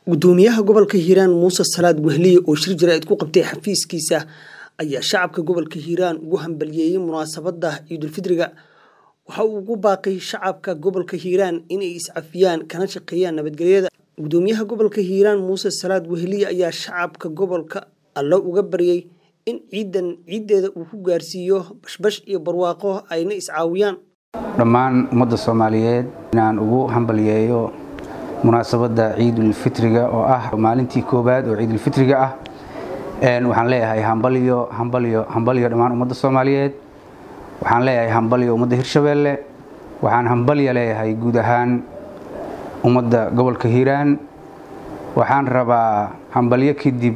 gudoomiyaha gobolka hiiraan muuse salaad wehliye oo shir jaraa'id ku qabtay xafiiskiisa ayaa shacabka gobolka hiiraan ugu hambaliyeeyey munaasabada ciidulfidriga waxa uu ugu baaqay shacabka gobolka hiiraan inay iscafiyaan kana shaqeeyaan nabadgelyada gudoomiyaha gobolka hiiraan muuse salaad wehliye ayaa shacabka gobolka allo uga baryay in ciidan ciiddeeda uu ku gaarsiiyo bashbash iyo barwaaqo ayna iscaawiyaan dhammaan ummadda soomaaliyeed inaan ugu hambaliyeeyo munaasabadda ciidulfitriga oo ah maalintii koowaad oo ciidulfitriga ah waxaan leeyahay hambalyo hambalyo hambalyo dhammaan ummadda soomaaliyeed waxaan leeyahay hambalyo ummadda hirshabeelle waxaan hambalyo leeyahay guud ahaan ummadda gobolka hiiraan waxaan rabaa hambalyo kadib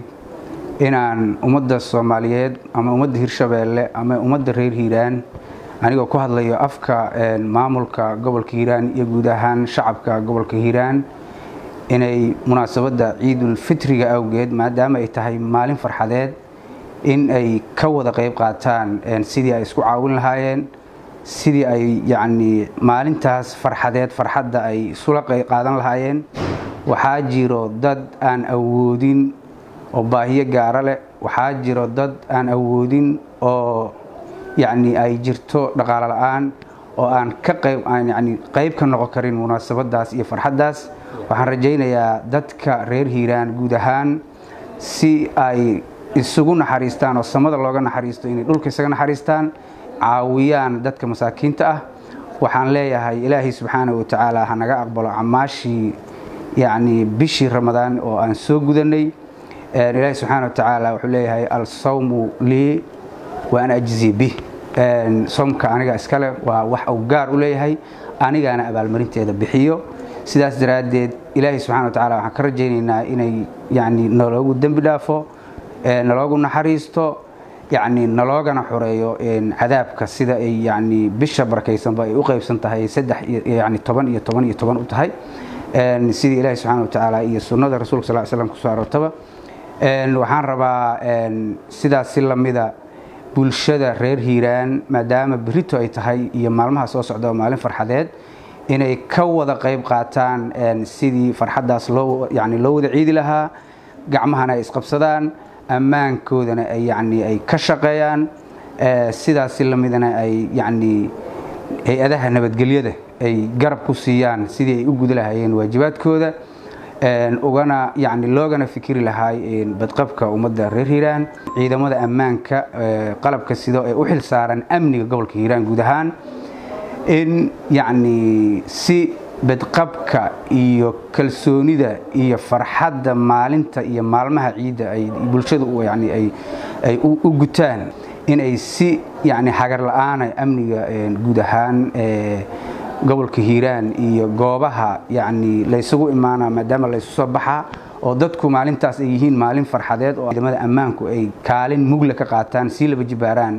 inaan ummadda soomaaliyeed ama ummadda hirshabeelle ama ummadda reer hiiraan anigoo ku hadlayo afka maamulka gobolka hiiraan iyo guud ahaan shacabka gobolka hiiraan inay munaasabadda ciidulfitriga awgeed maadaama ay tahay maalin farxadeed in ay ka wada qayb qaataan sidii ay isku caawin lahaayeen sidii ay yacnii maalintaas farxadeed farxadda ay isula qaadan lahaayeen waxaa jiro dad aan awoodin oo baahiyo gaaro leh waxaa jiro dad aan awoodin oo yacni ay jirto dhaqaalo la-aan oo aan ka qayb aan yacni qayb ka noqon karin munaasabadaas iyo farxaddaas waxaan rajaynayaa dadka reer hiiraan guud ahaan si ay isugu naxariistaan oo samada looga naxariisto inay dhulka isaga naxariistaan caawiyaan dadka masaakiinta ah waxaan leeyahay ilaahay subxaanahu watacaala ha naga aqbalo camaashii yacni bishii ramadaan oo aan soo gudanay ilaahay subxaana watacaala wuxuu leeyahay alsawmu lii wa an ajzi bih soomka aniga iskale waa wax uu gaar u leeyahay anigaana abaalmarinteeda bixiyo sidaas daraaddeed ilaahay subxana wa tacala waxaan ka rajaynaynaa inay yani naloogu dembi dhaafo naloogu naxariisto yani naloogana xoreeyo cadaabka sida ay yani bisha barakaysanba ay u qaybsan tahay saddex yani toban iyo toban iyo toban u tahay sidii ilaahay subxana wa tacaala iyo sunnada rasulka sal slam kusoo aroortaba waxaan rabaa sidaas si lamida bulshada reer hiiraan maadaama berito ay tahay iyo maalmaha soo socda oo maalin farxadeed inay ka wada qayb qaataan sidii farxaddaas loo yani loo wada ciidi lahaa gacmahana ay isqabsadaan ammaankoodana ay yani ay ka shaqeeyaan sidaas si lamidana ay yani hay-adaha nabadgelyada ay garab ku siiyaan sidii ay u guda lahaayeen waajibaadkooda ugana yani loogana fikiri lahaay badqabka ummadda reer hiiraan ciidamada ammaanka qalabka sido ee u xil saaran amniga gobolka hiiraan guud ahaan in yacni si badqabka iyo kalsoonida iyo farxadda maalinta iyo maalmaha ciidda ay bulshadu yani ay u gutaan inay si yani hagar la-aana amniga guud ahaan gobolka hiiraan iyo goobaha yani laysugu imaana maadaama laysu soo baxaa oo dadku maalintaas ay yihiin maalin farxadeed oo ciidamada ammaanku ay kaalin mugla ka qaataan sii laba jibaaraan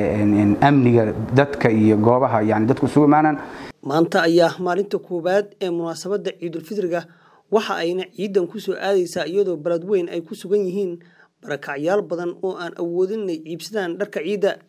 amniga dadka iyo goobaha yani dadku isugu imaanaan maanta ayaa maalinta koowaad ee munaasabadda ciidulfidriga waxa ayna ciidan ku soo aadaysaa iyadoo baled weyn ay ku sugan yihiin barakacyaal badan oo aan awoodin inay ciibsadaan dharka ciidda